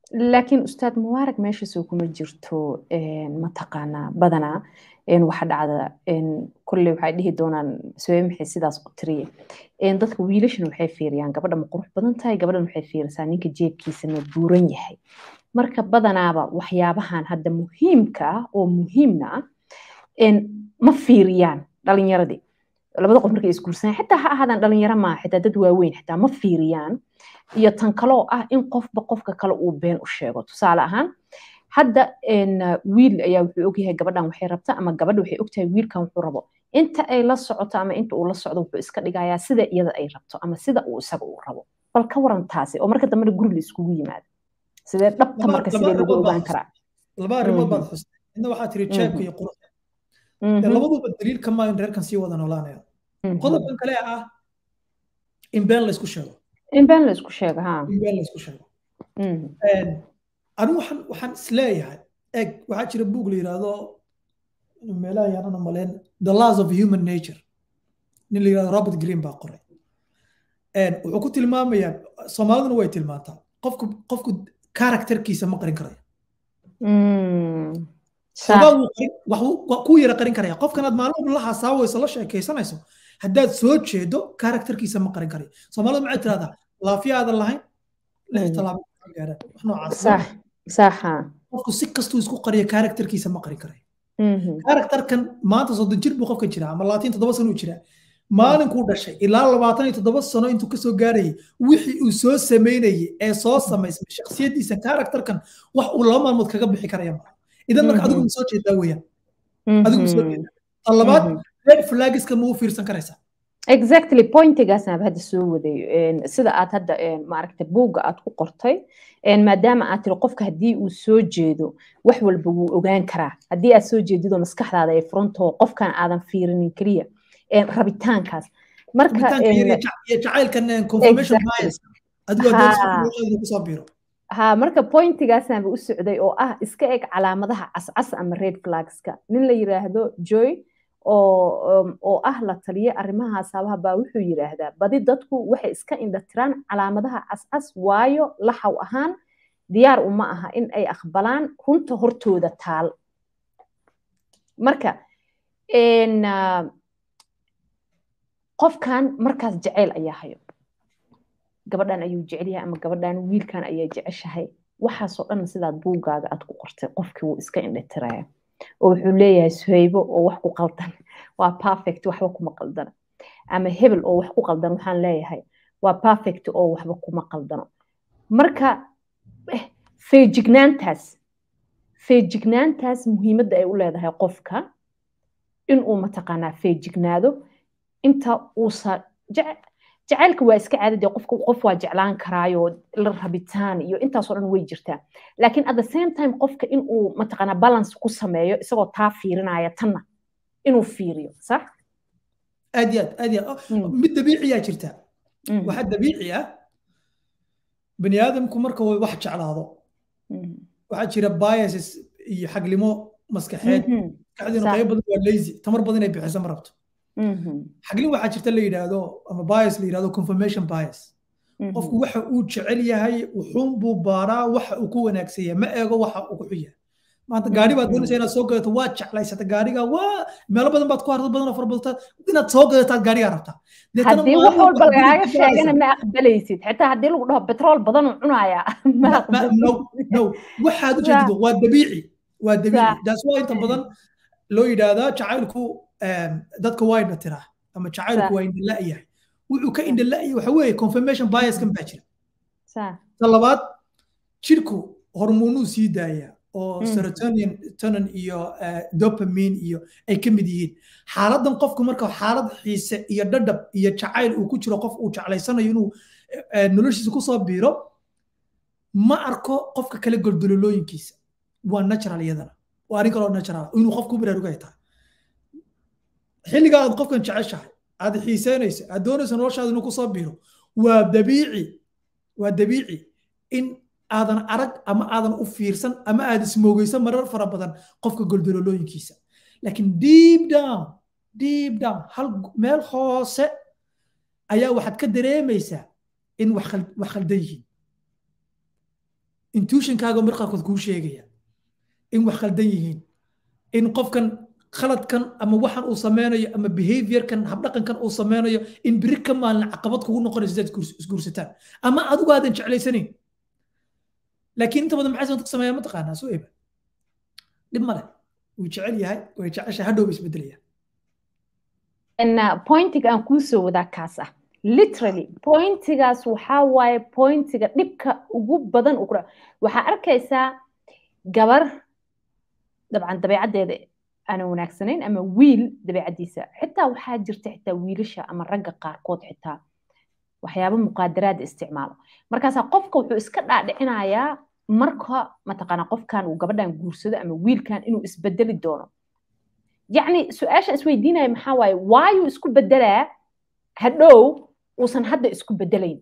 laakiin ustaad mubaarak meeshaasoo kuma jirto mataqaanaa badanaa waxa dhacda kolley waxay dhihi doonaan sabee maxay sidaas u tiriye dadka wiilashana waxay fiiriyaan gabadha ma qurux badan tahay gabadhan waxay fiirisaa ninka jeebkiisa ma buuran yahay marka badanaaba waxyaabahan hadda muhiimka ah oo muhiimna ah ma fiiriyaan dhalinyaradii labada qof markay isguursanaan xitaa ha ahaadaan dhalinyaro maa xitaa dad waaweyn xitaa ma fiiriyaan iyo tan kaloo ah in qofba qofka kale uu been u sheego tusaale ahaan hadda wiil ayaa wuxuu ogyahay gabadhan waxay rabta ama gabadha waxay ogtahay wiilkan wuxuu rabo inta ay la socoto ama inta uu la socdo wuxuu iska dhigayaa sida iyada ay rabto ama sida uu isaga uu rabo bal ka waran taasi oo marka dambena guri la iskugu yimaado sidee dhabta marka sidee lagu ogaan karaa laba arrimood baad xustay midna waxaa tiri jeebka iyo quruxda labaduba daliil ka maayo in reerkan sii wada noolaanaya qodobkan kale ah in been la isku sheego in been la isku sheego ha in been la isku sheego anigu waxaan waxaan isleeyahay eg waxaa jira buug la yidhaahdo meelaha yaanana maleen the laws of human nature nin la yidhahdo robert green baa qoray wuxuu ku tilmaamayaa soomaaliduna way tilmaantaa qofku qofku karakterkiisa ma qarin karayo wax kuu yara qarin karaya qofkan aad maalin la hasaawayso la sheekaysanayso haddaad soo jeedo karakterkiisa ma qarin karayo soomaalida maxay tirahdaa laafiya aadan lahayn lix talaabo gaaraan wax noocaas qofku si kastuu isku qariyo karakterkiisa ma qarin karayo karakterkan maanta soddon jir buu qofka jiraa ama labaatan toddoba sano uu jiraa maalinkuu dhashay ilaa labaatan iyo toddoba sano intuu kasoo gaarayay wixii uu soo sameynayay ee soo samaysmay shaksiyadiisa karakterkan wax uu laba maalmood kaga bixi karaya maa idan marka adigu ma soo jeedaa weeyaan adigu ma soo jeedaa tan labaad red flagiska ma u fiirsan karaysaa exactly pointigaasnaaba hadda soo waday sida aad hadda maaragta buugga aad ku qortay maadaama aad tiri qofka haddii uu soo jeedo wax walba wuu ogaan karaa haddii aad soo jeedidoo maskaxdaada ay furantoo qofkan aadan fiirinin keliya rabitaankaas marka jacaylkan confirmation bias adigu kusoo biiro ha marka pointigaasnaaba u socday oo ah iska eg calaamadaha cascas ama red flagska nin la yiraahdo joy oo ah la taliye arrimaha saabaha baa wuxuu yidhaahdaa badi dadku waxay iska indhatiraan calaamadaha cascas waayo laxaw ahaan diyaar uma aha in ay aqbalaan runta hortooda taal marka qofkan markaas jacayl ayaa hayo gabadhan ayuu jecel yahay ama gabadhan wiilkan ayaa jeceshahay waxaasoo dhan sidaad buuggaaga aad ku qortay qofkii wuu iska indhatiraya oo wuxuu leeyahay suhaybo oo wax ku qaldan waa perfect waxba kuma qaldana ama hebel oo wax ku qaldan waxaan leeyahay waa perfect oo waxba kuma qaldano marka feejignaantaas feejignaantaas muhiimadda ay u leedahay qofka inuu mataqaanaa feejignaado inta uusa jacaylka waa iska caadade qofka qof waa jeclaan karaayo la rabitaan iyo intaasoo dhan way jirtaa laakiin at the same time qofka inuu mataqaanaa balance ku sameeyo isagoo taa fiirinaya tanna inuu fiiriyo sax aad iyo aad aad iyo mid dabiiciyaa jirta waxa dabiici ah bani aadamku marka uu wax jeclaado waxaa jira biases iyo xaglimo maskaxeed maskaxdiina qayb badan waa lazy tamar badan inay bixiso ma rabto xaglin waxaa jirta la yidhaahdo ama bias la yidhahdo confirmation bias qofku waxa uu jecel yahay wuxuun buu baaraa waxa uu ku wanaagsan yahay ma eego waxa uu ku xun yahay maanta gaari baad doonaysa inaad soo gadato waa jeclaysata gaariga waa meelo badan baad ku harto badan oo fara badata inaad soo gadataad gaarigaa rabtaa haddii wax walba lagaaga sheegana ma aqbalaysid xitaa haddii lagu dhaho betrool badan uu cunayaa no waxaad u jeedido waa dabiici waa dabiici daas waa inta badan loo yidhaahdaa jacaylku dadka waa indha tiraa ama jacaylku waa indha la'yahay wuxuu ka indha la'yahay waxa weeye confirmation biaskan baa jira ta labaad jirku hormoonuu sii daayaa oo serotonin tonin iyo dopamine iyo ay ka mid yihiin xaaladan qofku marka xaalad xiise iyo dhadhab iyo jacayl uu ku jiro qof uu jeclaysanayo inuu noloshiisa kusoo biiro ma arko qofka kale goldololooyinkiisa waa natural iyadana waa arrin kaloo natural inuu qofku baraarugay tahay xilliga aad qofkan jeceshahay aad xiiseynayso aad doonayso noloshaada inuu kusoo biiro waa dabiici waa dabiici in aadan arag ama aadan u fiirsan ama aad ismoogeysan marar fara badan qofka goldololooyinkiisa laakiin deep down deep down hal meel hoose ayaa waxaad ka dareemaysaa in wax khaldan yihiin intuitionkaaga mar qaarkood kuu sheegaya in wax khaldan yihiin in qofkan khaladkan ama waxan uu sameynayo ama behaviorkan habdhaqankan uu sameynayo in biri ka maalin caqabad kugu noqonayso sidaad isguursataan ama adigu aadan jeclaysanayn laakiin inta badan maxay dadka sameeyaa mataqaanaa soo eba dhib male wuu jecel yahay way jecesha hadhow ba isbedelaya pointiga aan kuu soo wadaa kaas ah literally pointigaas waxaa waaye pointiga dhibka ugu badan uu kudha waxaa arkaysaa gabar dabcan dabeecaddeeda aanan wanaagsanayn ama wiil dabeecaddiisa xitaa waxaa jirta xitaa wiilasha ama ragga qaarkood xitaa waxyaabo muqaadaraada isticmaalo markaasaa qofka wuxuu iska dhaadhicinayaa marka mataqaana qofkan uu gabadhan guursado ama wiilkan inuu isbedeli doono yacni su-aasha isweydiinaya maxaa waaye waayuu isku bedelaa hadhow uusan hadda isku bedelayn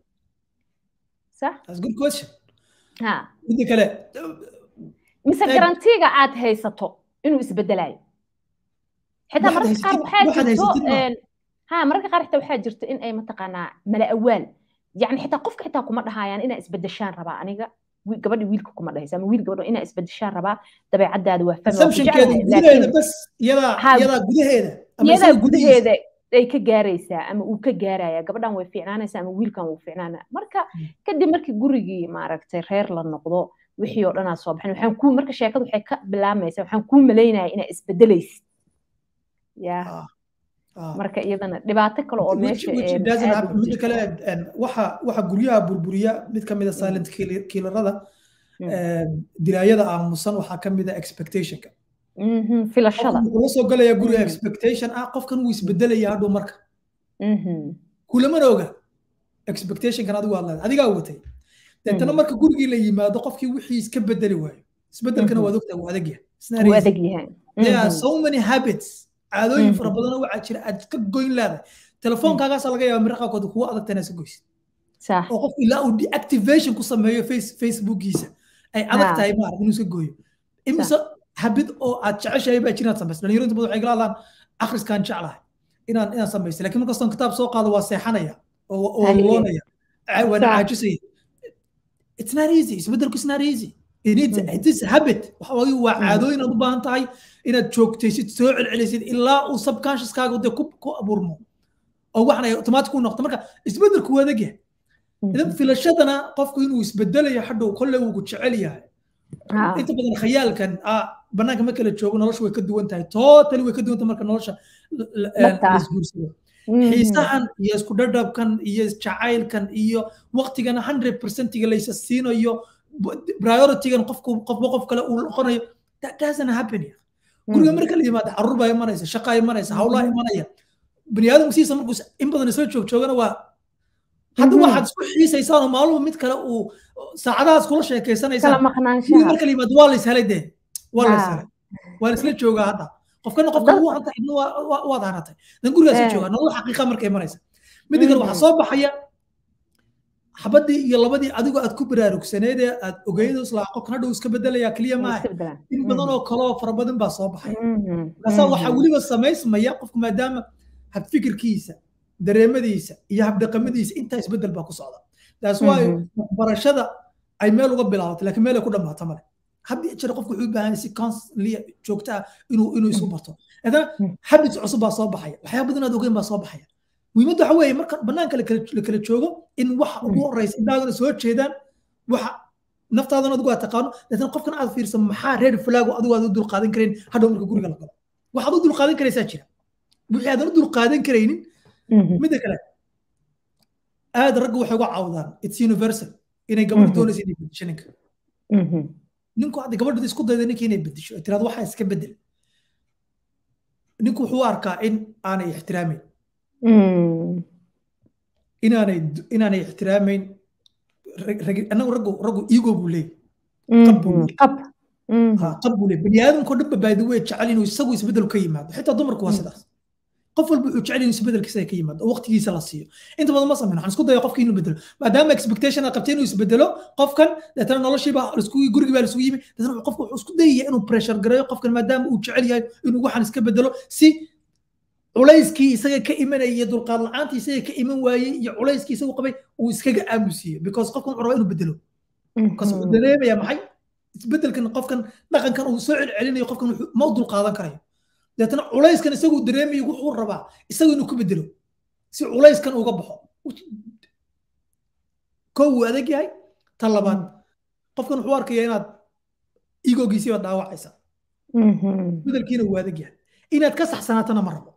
midda kale mise garantiga aad haysato inuu isbedelayo xitaa mararka qaar waxaa jirto ha mararka qaar xitaa waxaa jirto in ay mataqaanaa mala awaal yani xitaa qofka xitaa kuma dhahayaan inaa isbedeshaan rabaa aniga gabadhi wiilka kuma dhahaysa ama wiil gabadho inaa isbedeshaan rabaa dabeecadaada waa famiyadaa gudaheeda ay ka gaaraysaa ama uu ka gaaraya gabadhan way fiicnaanaysaa ama wiilkan wuu fiicnaanaya marka kadib markii gurigii maaragtay reer la noqdo wixii oo dhanaa soo baxin waxaan kuu marka sheekadu waxay ka bilaamaysaa waxaan kuu malaynaya inaa isbedelaysid ya marka iyadana dhibaato kale oo meesha midda kale waxa waxa guryaha burburiya mid ka mid a silent killerada dilaayada aamusan waxaa ka mid a expectationka filashada wuxuu la soo galaya guriga expectation ah qofkan wuu isbedelaya hadhow marka kulamana oga expectationkan adigu aad leedahay adigaa watay deetana marka gurigii la yimaado qofkii wixii iska bedeli waayo isbedelkana waad ogtaa wuu adag yahay there are so many habits caadooyin fara badanoo waxaa jira aad ka goyn leedahay telefoonkaagaasa laga yaaba mira qaarkood kuwa adagta inaad iska goysid oo qofku ilaa uu deactivation ku sameeyo facebookiisa ay adag tahay maarag inuu iska gooyo imise habid oo aad jeceshahay baa jiraad samaysa dhalinyaro inta badan waxay kala hadlaan akhriskaan jeclahay inaan inaan samaysta lakin markastoon kitaab soo qaado waa seexanaya oo loonaya waana caajisaya it's not easy isbedelku is not easy it needs it is habit waxa waaye waa caadooyin aad u baahan tahay inaad joogtaysid soo celcelisid ilaa uu subconsciouskaaga dee ku ku abuurmo oo waxna ay automatic u noqdo marka isbedelku waa adag yahay idan filashadana qofku inuu isbedelayo hadhow kolle wuu ku jecel yahay inta badan khayaalkan banaanka marka la joogo nolosha way ka duwan tahay totally way ka duwan tahay marka nolosha laisguursado xiisahan iyo isku dhadhabkan iyo jacaylkan iyo waqtigan hundred percentiga laysa siinayo prioritygan qofku qofba qof kale uu noqonayo that doesn't happen guriga marka la yimaado caruur baa imanaysa shaqaa imanaysa hawlaa imanaya bani aadamku siisa markuu in badan isla joog joogana waa hadda waxaad isku xiisaysaan maaluhu mid kale uu saacadahaas kula sheekeysanaysaan guriga marka la yimaado waa la ishelay dee waa la ishelay waa la isla joogaa hadda qofkana qofka wuu hanta idna waad hanatay dan gurigaas joogaa nolol xaqiiqa markay imanaysa midda kale waxaa soo baxaya xabadii iyo labadii adigoo aad ku baraarugsaneedee aad ogeyd islaa qofkan hadhow iska bedelaya keliya maaha in badan oo kaloo fara badan baa soo baxaya markaasaa waxaa weliba samaysmaya qofku maadaama habfikirkiisa dareemadiisa iyo habdhaqamadiisa intaa isbedel baa ku socda taas waayo waxbarashada ay meel uga bilaabatay laakiin meel ay ku dhammaato male haddii jira qofku wuxuu u baahan si constantly joogta ah inuu inuu isu barto haddana habits cusub baa soo baxaya waxyaaba badan aad ogeyn baa soo baxaya muhiimadda waxa weeye marka banaanka la kala joogo in waxa ugu horeysa indhaagana soo jeedaan waxa naftaadana adigu aad taqaano laakiin qofkan aad fiirsan maxaa red flag adigu aad u dulqaadan karayn hadhow marka guriga la galo waxaad u dulqaadan karaysaa jira wixii aadan u dulqaadan karaynin midda kale aad ragga waxay uga caawdaan it's universal inay gabadha doonaysa inay bedesho ninka ninku hadda gabadha isku dayda ninka inay bedesho ay tiraado waxaa iska bedel ninku wuxuu u arkaa in aanay ixtiraameyn inaanay inaanay ixtiraamayn anagu raggu raggu ego buu leeyahy qab buu leeyahy qab buu leeyahy bani aadamkoo dhanba baadi way jecel inuu isagu isbedel ka yimaado xitaa dumarku waa sidaas qof walba wuxuu jecel inuu isbedelkiisa ka yimaado oo waqtigiisa la siiyo inta badan ma sameyn waxaan isku daya qofka inuu bedelo maadaama expectation aad qabtay inuu isbedelo qofkan deetana noloshiiba lasku gurigii baa lasku yimi deetana qofka wuxuu isku dayaya inuu pressure gareeyo qofkan maadaama uu jecel yahay inuu waxaan iska bedelo si culayskii isaga ka imanaya iyo dulqaad la-aantii isaga ka iman waayey iyo culayskii isagu qabay uu iskaga aamusiiyo because qofkan wuxuu rabaa inuu bedelo kas wuxuu dareemaya maxay isbedelkan qofkan dhaqankan uu soo celcelinayo qofkan ma u dulqaadan karayo deetana culayskan isagu dareemayo wuxuu rabaa isagu inuu ku bedelo si culayskan uga baxo kow wuu adag yahay tan labaad qofkan wuxuu arkaya inaad igogiisiiba dhaawacaysa bedelkiina wuu adag yahay inaad ka saxsanaatana ma rabo